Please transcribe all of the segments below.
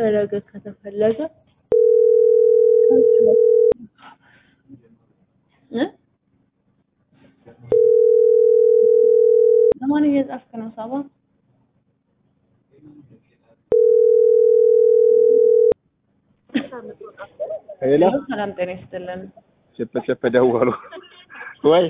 ለነገ ከተፈለገ እ ለማን እየጻፍክ ነው ሳባ? ሄሎ ሰላም ጤና ይስጥልን። ሸፈ ሸፈ ደወሉ ወይ?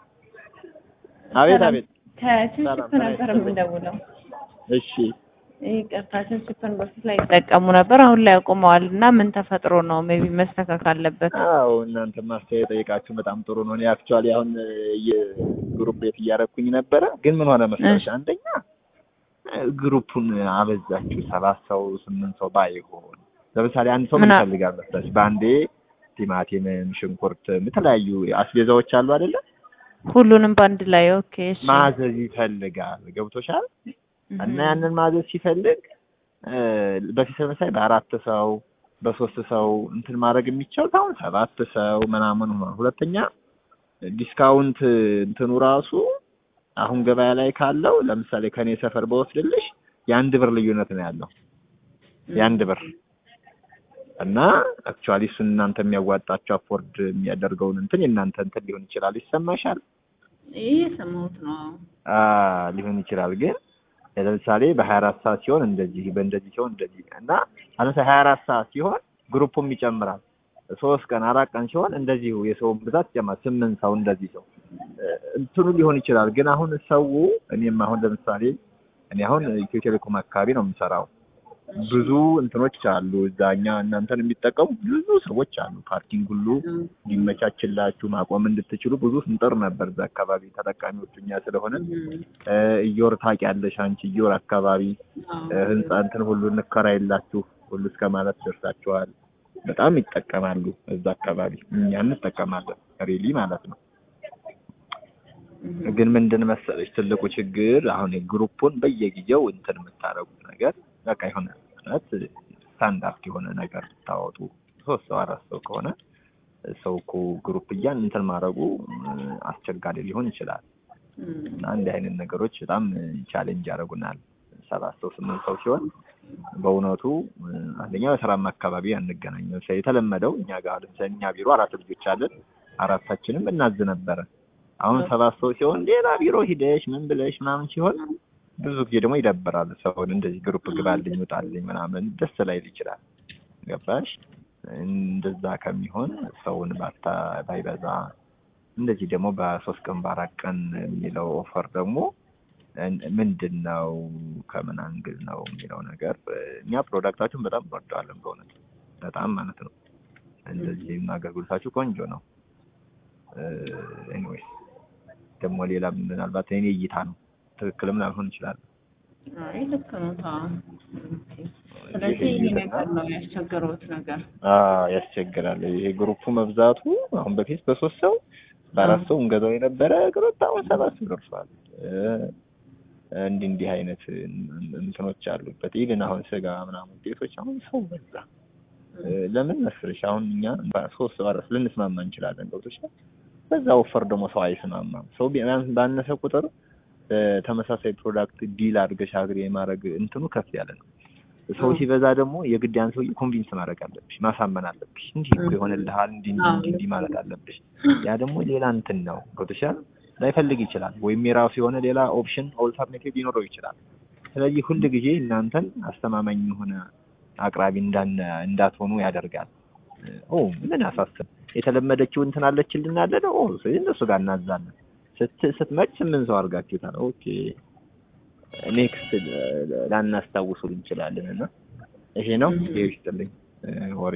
አቤት አቤት። ከችንሽፕ ነበር የምንደውለው። እሺ ይቅርታ ችንሽፕን በፊት ላይ ይጠቀሙ ነበር፣ አሁን ላይ አቁመዋል እና ምን ተፈጥሮ ነው? ሜቢ መስተካከል አለበት። አዎ እናንተ ማስተያየት ጠይቃችሁ በጣም ጥሩ ነው። እኔ አክቹዋሊ አሁን የግሩፕ ቤት እያረኩኝ ነበረ፣ ግን ምን ሆነ መሰለሽ፣ አንደኛ ግሩፑን አበዛችሁ። ሰባት ሰው ስምንት ሰው ባይሆን ለምሳሌ አንድ ሰው ምን ምን አ- ይፈልጋል መሰለሽ? በአንዴ ቲማቲምም ሽንኩርትም የተለያዩ አስቤዛዎች አሉ አይደለ? ሁሉንም በአንድ ላይ ኦኬ። እሺ ማዘዝ ይፈልጋል። ገብቶሻል? እህ፣ እና ያንን ማዘዝ ሲፈልግ እ፣ በፊት ለምሳሌ በአራት ሰው በሶስት ሰው እንትን ማድረግ የሚቻል አሁን ሰባት ሰው ምናምን ሆኗል። ሁለተኛ ዲስካውንት እንትኑ ራሱ አሁን ገበያ ላይ ካለው ለምሳሌ ከኔ ሰፈር በወስድልሽ የአንድ ብር ልዩነት ነው ያለው የአንድ ብር እና አክቹዋሊ እሱን እናንተ የሚያዋጣቸው አፎርድ የሚያደርገውን እንትን የእናንተ እንትን ሊሆን ይችላል። ይሰማሻል? ይህ የሰማሁት ነው። አ ሊሆን ይችላል ግን ለምሳሌ በሀያ አራት ሰዓት ሲሆን እንደዚህ በእንደዚህ ሲሆን እንደዚህ እና ለምሳሌ ሀያ አራት ሰዓት ሲሆን ግሩፑም ይጨምራል። ሶስት ቀን አራት ቀን ሲሆን እንደዚሁ የሰውን ብዛት ይጨምራል። ስምንት ሰው እንደዚህ ሰው እ፣ እንትኑ ሊሆን ይችላል። ግን አሁን ሰው እኔም አሁን ለምሳሌ እኔ አሁን ኢትዮ ቴሌኮም አካባቢ ነው የምሰራው። ብዙ እንትኖች አሉ እዛ እኛ እናንተን የሚጠቀሙ ብዙ ሰዎች አሉ። ፓርኪንግ ሁሉ እንዲመቻችላችሁ ማቆም እንድትችሉ ብዙ ስንጥር ነበር እዛ አካባቢ ተጠቃሚዎቹ እኛ ስለሆነ እ፣ እዮር ታውቂያለሽ አንቺ እዮር አካባቢ እ፣ ህንጻ እንትን ሁሉ እንከራይላችሁ ሁሉ እስከ ማለት ደርሳችኋል። በጣም ይጠቀማሉ እዛ አካባቢ እኛ እንጠቀማለን ሪሊ ማለት ነው። ግን ምንድን መሰለሽ ትልቁ ችግር አሁን የግሩፑን በየጊዜው እንትን የምታደርጉት ነገር በቃ የሆነ ማለት ስታንዳርድ የሆነ ነገር ታወጡ ሶስት ሰው አራት ሰው ከሆነ ሰው እኮ ግሩፕ እያን እንትን ማድረጉ እ፣ አስቸጋሪ ሊሆን ይችላል። እና እንዲህ አይነት ነገሮች በጣም ቻሌንጅ ያደርጉናል። ሰባት ሰው ስምንት ሰው ሲሆን በእውነቱ እ፣ አንደኛ በስራም አካባቢ አንገናኝ። ለምሳሌ የተለመደው እኛ ጋር ለምሳሌ እኛ ቢሮ አራት ልጆች አለን። አራታችንም እናዝ ነበረ። አሁን ሰባት ሰው ሲሆን ሌላ ቢሮ ሂደሽ ምን ብለሽ ምናምን ሲሆን ብዙ ጊዜ ደግሞ ይደብራል። ሰውን እንደዚህ ግሩፕ ግባልኝ ውጣልኝ ምናምን ደስ ላይል ይችላል። ገባሽ? እንደዛ ከሚሆን ሰውን ባታ ባይበዛ እንደዚህ ደግሞ በሶስት ቀን በአራት ቀን የሚለው ኦፈር ደግሞ እን- ምንድን ነው ከምን አንግል ነው የሚለው ነገር እኛ ፕሮዳክታችሁን በጣም እንወደዋለን በእውነት በጣም ማለት ነው። እንደዚህም አገልግሎታችሁ ቆንጆ ነው። ኤኒዌይስ ደግሞ ሌላ ምናልባት እኔ እይታ ነው ትክክልም ላልሆን ይችላል። አይ ልክ ነው። ታ ኦኬ። ስለዚህ ይሄ ነገር ነው ያስቸገረውት ነገር። አዎ ያስቸግራል። ይሄ ግሩፑ መብዛቱ አሁን በፊት በሶስት ሰው በአራት ሰው እንገዛው የነበረ ግሩፕ አሁን ሰባት ሰው ደርሷል። እ፣ እንዲህ እንዲህ አይነት እንትኖች አሉበት። ኢቭን አሁን ስጋ ምናምን ውጤቶች አሁን ሰው በዛ። እ፣ ለምን መስልሽ አሁን እኛ ሶስት ሰው አራት ልንስማማ እንችላለን። ገብቶሻል። በዛ ወፈር ደግሞ ሰው አይስማማም። ሰው ቢያንስ ባነሰ ቁጥር በተመሳሳይ ፕሮዳክት ዲል አድርገሽ አግሪ የማድረግ እንትኑ ከፍ ያለ ነው። ሰው ሲበዛ ደግሞ የግድ ያን ሰውዬ ኮንቪንስ ማድረግ አለብሽ፣ ማሳመን አለብሽ። እንዲህ እኮ ይሆንልሃል፣ እንዲህ እንዲህ እንዲህ እንዲህ ማለት አለብሽ። ያ ደግሞ ሌላ እንትን ነው። ገብቶሻል። ላይፈልግ ይችላል፣ ወይም የራሱ የሆነ ሌላ ኦፕሽን ኦልተርኔቲቭ ሊኖረው ይችላል። ስለዚህ ሁል ጊዜ እናንተን አስተማማኝ የሆነ አቅራቢ እንዳን እንዳትሆኑ ያደርጋል። ኦ ምን አሳስብ የተለመደችው እንትን አለችልን አለ ነው። ስለዚህ እነሱ ጋር እናዛለን። ስት ስትመጭ ስምንት ሰው አድርጋችሁታል። ኦኬ ኔክስት ላናስታውሱ እንችላለን እና ይሄ ነው ይሄ ይስጥልኝ እ፣ ወሬ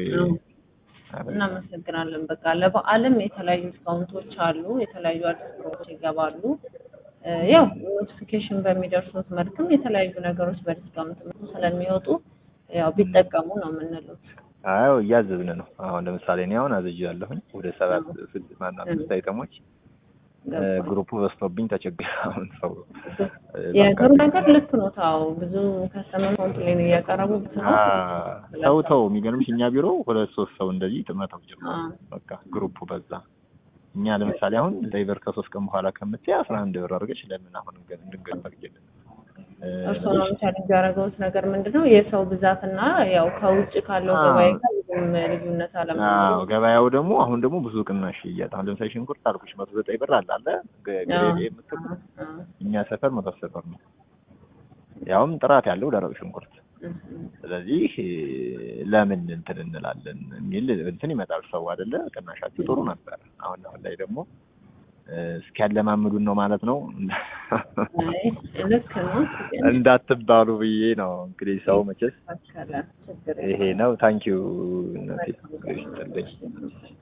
እናመሰግናለን። በቃ ለበዓልም የተለያዩ ዲስካውንቶች አሉ፣ የተለያዩ አዲስ ፕሮሞች ይገባሉ። እ፣ ያው ኖቲፊኬሽን በሚደርሱት መልክም የተለያዩ ነገሮች በዲስካውንት መልኩ ስለሚወጡ ያው ቢጠቀሙ ነው የምንለው። አዎ እያዘዝን ነው። አሁን ለምሳሌ እኔ አሁን አዝዣለሁኝ ወደ ሰባት ስድስት ማነው አምስት አይተሞች እ፣ ግሩፑ በዝቶብኝ ተቸግረ አሁን ሰው እ፣ የጥሩ ነገር ልክ ነው። ታው ብዙ ከስተመር ኮምፕሌን እያቀረቡ ነው። አ፣ ሰው ተው የሚገርምሽ እኛ ቢሮ ሁለት ሶስት ሰው እንደዚህ መተው ጀመሩ። አ፣ በቃ ግሩፑ በዛ። እኛ ለምሳሌ አሁን ሌበር ከሶስት ቀን በኋላ ከምትይ አስራ አንድ ብር አድርገሽ ለምን አሁን እንገ- እንድንገዛ አድርጌልን እ፣ እርስዎ ነው ቻሌንጅ ያደረገውት ነገር ምንድን ነው? የሰው ብዛትና ያው ከውጭ ካለው አዎ። ገበያ ጋር ብዙም ልዩነት አለመኖሩ። አዎ ገበያው ደግሞ አሁን ደግሞ ብዙ ቅናሽ እያጣ አሁን ለምሳሌ ሽንኩርት አልኩሽ መቶ ዘጠኝ ብር አለ አለ ገ- ግሬድ ኤ የምትል አዎ። እኛ ሰፈር መቶ አስር ብር ነው። ያውም ጥራት ያለው ደረቅ ሽንኩርት። እም፣ ስለዚህ እ፣ ለምን እንትን እንላለን የሚል እንትን ይመጣል ሰው አይደለ? ቅናሻችሁ ጥሩ ነበር። አሁን አሁን ላይ ደግሞ እ፣ እስኪያለማምዱን ነው ማለት ነው አይ ልክ ነው ግን እንዳትባሉ ብዬ ነው እንግዲህ ሰው መቼስ ይስተካከላል፣ ችግር ይሄ የለውም። ነው። ታንኪዩ እናቴ ይስጥልኝ። መልካም